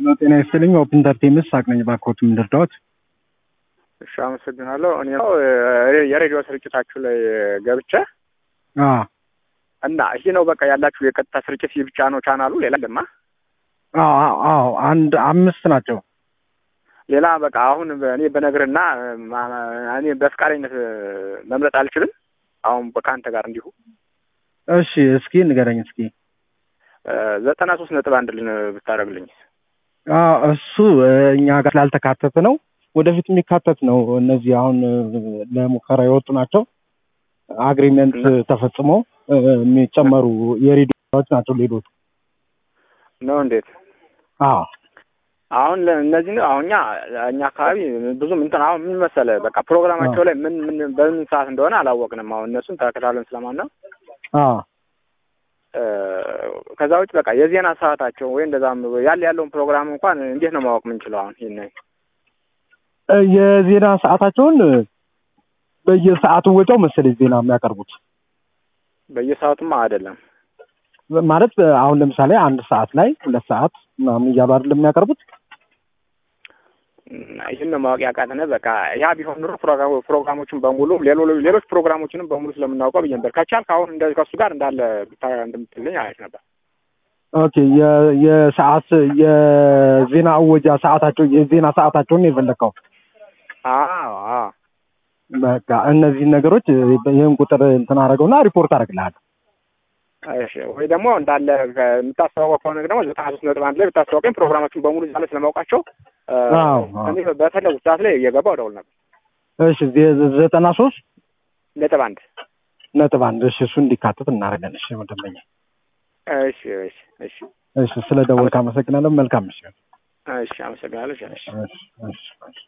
ጤና ይስጥልኝ። ኦፕን ኢንተርቴንመንት ሳቅ ነኝ። ባክዎት የምንረዳዎት? እሺ አመሰግናለሁ። እኔ ነው የሬዲዮ ስርጭታችሁ ላይ ገብቼ አዎ እና ይሄ ነው በቃ ያላችሁ የቀጥታ ስርጭት ይህ ብቻ ነው ቻናሉ? ሌላ ለማ አዎ አዎ አንድ አምስት ናቸው። ሌላ በቃ አሁን እኔ በነግርና እኔ በፍቃደኝነት መምረጥ አልችልም። አሁን ከአንተ ጋር እንዲሁ እሺ እስኪ ንገረኝ እስኪ ዘጠና ሶስት ነጥብ አንድ ልን ብታደርግልኝ አዎ እሱ እኛ ጋር ስላልተካተተ ነው። ወደፊት የሚካተት ነው። እነዚህ አሁን ለሙከራ የወጡ ናቸው። አግሪመንት ተፈጽሞ የሚጨመሩ የሬዲዮዎች ናቸው ሌሎቹ። ነው እንዴት? አዎ አሁን እነዚህ ነው አሁን እኛ እኛ አካባቢ ብዙም እንትን አሁን ምን መሰለህ በቃ ፕሮግራማቸው ላይ ምን ምን በምን ሰዓት እንደሆነ አላወቅንም። አሁን እነሱን ተከታትለን ስለማናውቅ አዎ ከዛ ውጭ በቃ የዜና ሰዓታቸው ወይ እንደዛም ያለ ያለውን ፕሮግራም እንኳን እንዴት ነው ማወቅ የምንችለው? አሁን ይህን የዜና ሰዓታቸውን በየሰዓቱ ወጫው መሰለኝ ዜና የሚያቀርቡት በየሰዓቱማ አይደለም ማለት አሁን ለምሳሌ አንድ ሰዓት ላይ ሁለት ሰዓት ምናምን እያሉ አይደለም የሚያቀርቡት። ይህን ነው ማወቅ ያቃተነ። በቃ ያ ቢሆን ኑሮ ፕሮግራሞችን በሙሉ ሌሎች ፕሮግራሞችንም በሙሉ ስለምናውቀው ብዬ ነበር። ከቻልክ አሁን እንደ ከሱ ጋር እንዳለ እንደምትልኝ አሪፍ ነበር። ኦኬ የሰዓት የዜና አወጃ ሰዓታቸው የዜና ሰዓታቸውን የፈለግከው? አዎ አዎ። በቃ እነዚህን ነገሮች ይህን ቁጥር እንትን አደረገውና ሪፖርት አደርግልሃለሁ። እሺ ወይ ደግሞ እንዳለ የምታስተዋወቅ ከሆነ ደግሞ ዘጠና ሶስት ነጥብ አንድ ላይ ብታስተዋወቀኝ ፕሮግራማችን በሙሉ እዛ ላይ ስለማውቃቸው እኔ በፈለጉት ሰዓት ላይ እየገባሁ እደውል ነበር። እሺ ዘጠና ሶስት ነጥብ አንድ ነጥብ አንድ እሺ፣ እሱ እንዲካተት እናደርጋለን። እሺ መደበኛ እሺ እሺ እሺ እሺ። ስለ ደወልክ አመሰግናለሁ። መልካም ምሽት። እሺ አመሰግናለሁ። እሺ እሺ እሺ